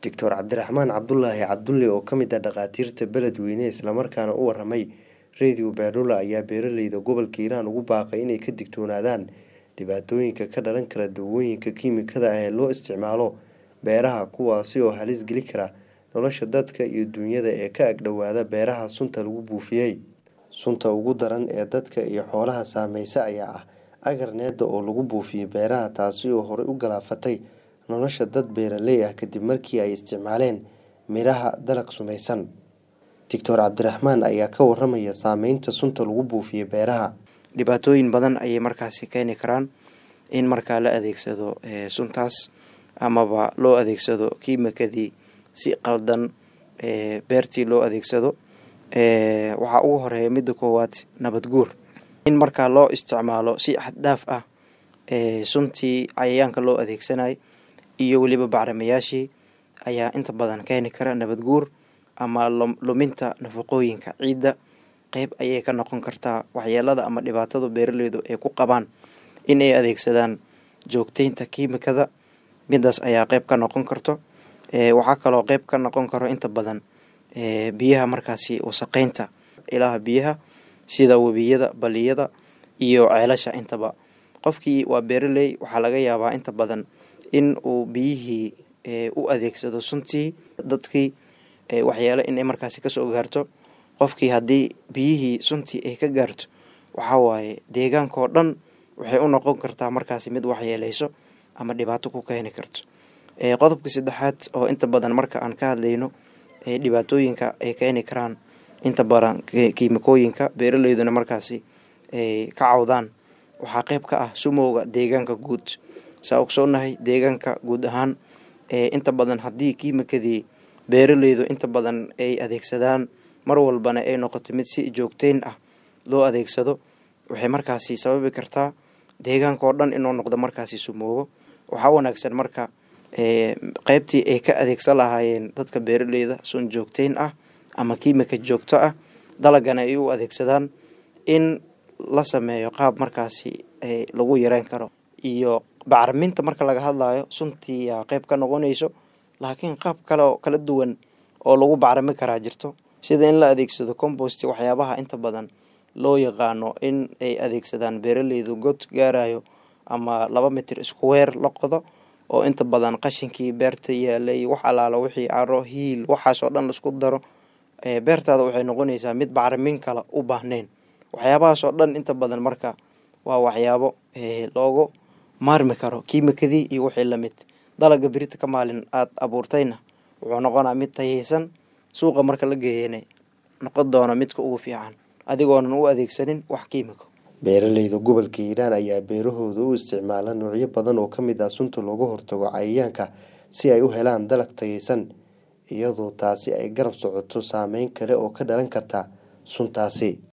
doctor cabdiraxmaan cabdulaahi cabdulle oo ka mid ah dhakhaatiirta beledweyne islamarkaana u waramay radio beerlula ayaa beeraleyda gobolka hiiraan ugu baaqay inay ka digtoonaadaan dhibaatooyinka ka dhalan kara dawooyinka kiimikada ah ee loo isticmaalo beeraha kuwaasi oo halis geli kara nolosha dadka iyo duunyada ee ka agdhowaada beeraha sunta lagu buufiyey sunta ugu daran ee dadka iyo xoolaha saameysa ayaa ah agarneeda oo lagu buufiyey beeraha taasi oo horey u galaafatay nolosha dad beeraley ah kadib markii ay isticmaaleen midhaha dalag sumaysan doctor cabdiraxmaan ayaa ka waramaya saameynta sunta lagu buufiyey beeraha dhibaatooyin badan ayay markaasi keeni karaan in markaa la adeegsado suntaas amaba loo adeegsado kiimikadii si qaldan beertii loo adeegsado waxaa ugu horeeya midda koowaad nabad guur in markaa loo isticmaalo si xaddhaaf ah suntii cayayaanka loo adeegsanay iyo weliba bacrimayaashii ayaa inta badan keeni kara nabad guur ama luminta nafaqooyinka ciidda qeyb ayay ka noqon kartaa waxyeelada ama dhibaatada beeraleydu ay ku qabaan in ay adeegsadaan joogteynta kiimikada midaas ayaa qeyb ka noqon karto waxaa kaloo qeyb ka noqon karo inta badan biyaha markaasi wasaqeynta ilaha biyaha sida webiyada baliyada iyo ceelasha intaba qofkii waa beeraley waxaa laga yaabaa inta badan in uu biyihii u adeegsado suntii dadkii waxyeelo inay markaasi kasoo gaarto qofkii haddii biyihii suntii ay ka gaarto waxaa waaye deegaankao dhan waxay u noqon kartaa markaasi mid waxyeeleyso ama dhibaato ku keeni karto qodobka saddexaad oo inta badan marka aan ka hadlayno dhibaatooyinka ay keeni karaan inta badan kiimikooyinka beeraleyduna markaasi ay ka cawdaan waxaa qeyb ka ah sumowga deegaanka guud saa ogsoonahay deegaanka guud ahaan inta badan haddii kiimikadii beeraleydu inta badan ay adeegsadaan mar walbana ay noqoto mid si joogteyn ah loo adeegsado waxay markaasi sababi kartaa deegaanka oo dhan inuu noqdo markaasi sumoobo waxaa wanaagsan marka qeybtii ay ka adeegsan lahaayeen dadka beeraleyda sun joogteyn ah ama kiimika joogto ah dalagana ay u adeegsadaan in la sameeyo qaab markaasi lagu yareyn karo iyo bacriminta marka laga hadlayo suntii yaa qeyb ka noqonayso laakiin qaab kale oo kala duwan oo lagu bacrimi karaa jirto sida in la adeegsado compost waxyaabaha inta badan loo yaqaano in ay adeegsadaan beeraleydu god gaarayo ama laba mitir isku weer la qodo oo inta badan qashinkii beerta yaalay wax alaalo wixii caro hiil waxaasoo dhan laisku daro beertaada waxay noqonaysaa mid bacrimin kale u baahnayn waxyaabahaasoo dhan inta badan marka waa waxyaabo loogu maarmi karo kiimikadii iyo wixii lamid dalaga berita ka maalin aada abuurtayna wuxuu noqonaa mid tayeysan suuqa marka la geeyana noqon doona midka ugu fiican adigoonan u adeegsanin wax kiimiko beeraleyda gobolka hiiraan ayaa beerahooda u isticmaala noocyo badan oo ka mid ah sunta looga hortago cayayaanka si ay u helaan dalag tayeysan iyadoo taasi ay garab socoto saameyn kale oo ka dhalan karta suntaasi